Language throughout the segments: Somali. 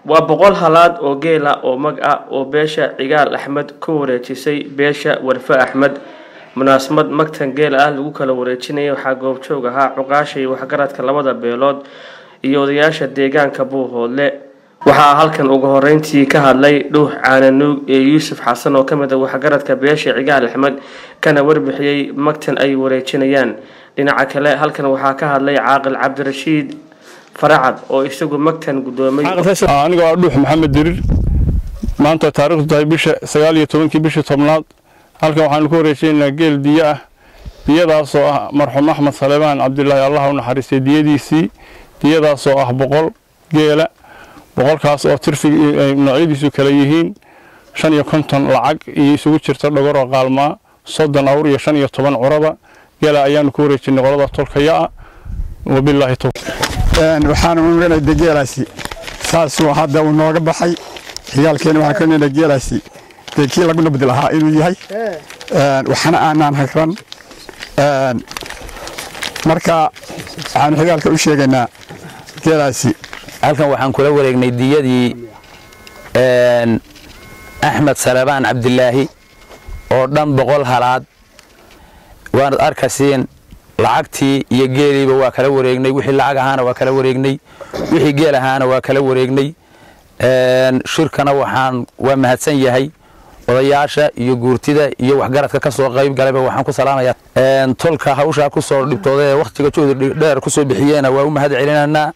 waa boqol halaad oo geel ah oo mag ah oo beesha cigaal axmed ku wareejisay beesha warfe axmed munaasabad magtan geel ah lagu kala wareejinaya waxaa goobjoog ahaa cuqaasha iyo waxgaradka labada beelood iyo odayaasha deegaanka buuhoodle waxaa halkan ugu horeyntii ka hadlay dhuux caananuug iyo yuusuf xasan oo kamid ah waxgaradka beesha cigaal axmed kana warbixiyey magtan ay wareejinayaan dhinaca kale halkan waxaa ka hadlay caaqil cabdirashiid faracad oo isagu magtan gudoomay anigoo ah dhuux maxamed dirir maanta taarikhdu tahay bisha sagaal iyo tobankii bishii tobnaad halkan waxaanu ku wareejinaynaa geel diyo ah diyadaasoo ah marxuum axmed saleebaan cabdilaahi allah u naxariistay diyadiisii diyadaasoo ah boqol geela boqolkaas oo tirfiga noocyadiisu kala yihiin shan iyo konton lacag iyo isugu jirta dhogoroo qaalmaa soddon awr iyo shan iyo toban curaba geela ayaanu ku wareejinay qolada tolkaya-a wabilaahi towfiiq waxaanu unuganay de geelaasi saasuu hadda uu nooga baxay xigaalkeena waxaan ka nina geelaasi dee kii lagu nabdi lahaa inuu yahay waxna aanaan hagran marka waxaanu xigaalka u sheegaynaa geelaasi halkan waxaan kula wareegnay diyadii axmed salebaan cabdilaahi oo dhan boqol halaad waanad arkasiin lacagtii iyo geeliiba waa kala wareegnay wixii lacag ahaana waa kala wareegnay wixii geel ahaana waa kala wareegnay shirkana waxaan waa mahadsan yahay odayaasha iyo guurtida iyo waxgaradka ka soo qayb galayba waxaan ku salaamayaa tolka hawshaa ku soo dhibtooda ee wakhtiga juhdi dheer ku soo bixiyeena waa u mahad celinaynaa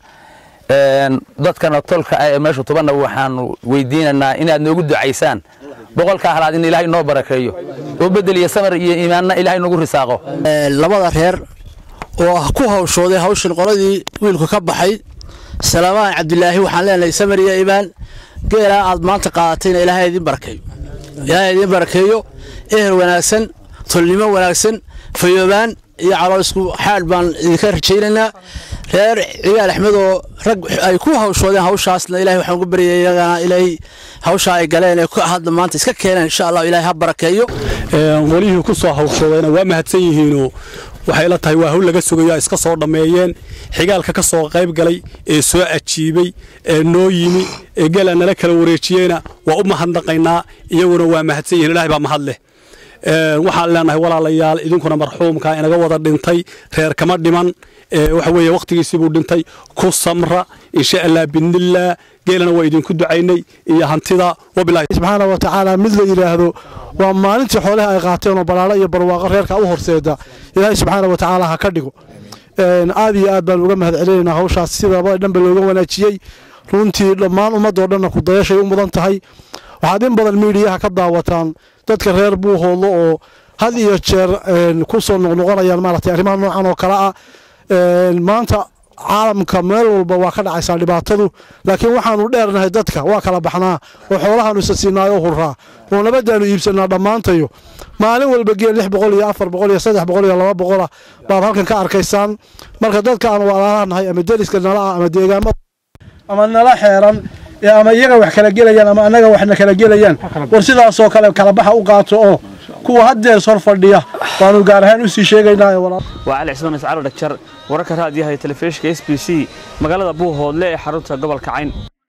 dadkana tolka ah ee meesha tubanna waxaanu weydiinaynaa inaad noogu ducaysaan boqolkaa halaad in ilaahay noo barakeeyo oo bedel iyo samar iyo iimaanna ilaahay nagu risaaqo labada reer oo ku hawshooday hawshan qoladii wiilku ka baxay salaamaan cabdilaahi waxaan leenahay samar iyo iimaan geelaa aad maanta qaadatayna ilaahay idiin barakeeyo ilaahay idiin barakeeyo ehel wanaagsan tolnimo wanaagsan fayoobaan iyo caloosku xaadh baan idinka rajaynaynaa reer cigaal axmed oo rag ay ku hawshoodeen hawshaasna ilahay waxaan ugu baryay iyagana ilaahay hawshaa ay galeen ee hadda maanta iska keeneen insha allah ilaahay ha barakeeyo qolihii ku soo hawshoodayna waa mahadsan yihiinoo waxay la tahay waa hawl laga sugayo iska soo dhammeeyeen xigaalka ka soo qayb galay ee soo ajiibay ee noo yimi ee geela nala kala wareejiyeyna waa u mahadnaqaynaa iyaguna waa mahadsan yihiin ilahay baa mahad leh waxaan leenahay walaalayaal idinkuna marxuumka inaga wada dhintay reer kama dhiman waxa weeye wakhtigiisiibuu dhintay ku samra insha allah bidnillaah geelana waa idinku ducaynay iyo hantida wabilahi subxaana wa tacaala mid la yidhaahdo waa maalintii xoolaha ay qaateen oo balaalo iyo barwaaqo reerka u horseeda ilaahay subxaana wa tacaala ha ka dhigo aad iyo aad baan uga mahad celinaynaa hawshaas sida labada dhanba looga wanaajiyey runtii dhammaan ummadoo dhanna kudayashay u mudan tahay waxaad in badan miidiyaha ka daawataan dadka reer buuhoodlo oo had iyo jeer ku soo noqnoqonayaan maaragtay arrimaha noocan oo kale ah maanta caalamka meel walba waa ka dhacaysaa dhibaatadu laakiin waxaanu dheernahay dadka waa kala baxnaa oo xoolahaanu isa siinaayo o hurraa oo nabadaanu iibsanaa dhammaantayo maalin walba geel lix boqol iyo afar boqol iyo saddex boqol iyo laba boqolah baad halkan ka arkaysaan marka dadka aan walaalaanahay ama deriska nala ah ama deegaamada ama nala xeeran ama iyaga wax kala gelayaan ama annaga waxna kala gelayaan war sidaasoo kale kalabaxa u qaato oo kuwa haddees hor fadhiya waanu gaar ahaan usii sheegaynaa waa cali cismaan iscaalo dhagjar wararka raadiyaha iyo telefishinka s b c magaalada buuhoodle ee xarunta gobolka cayn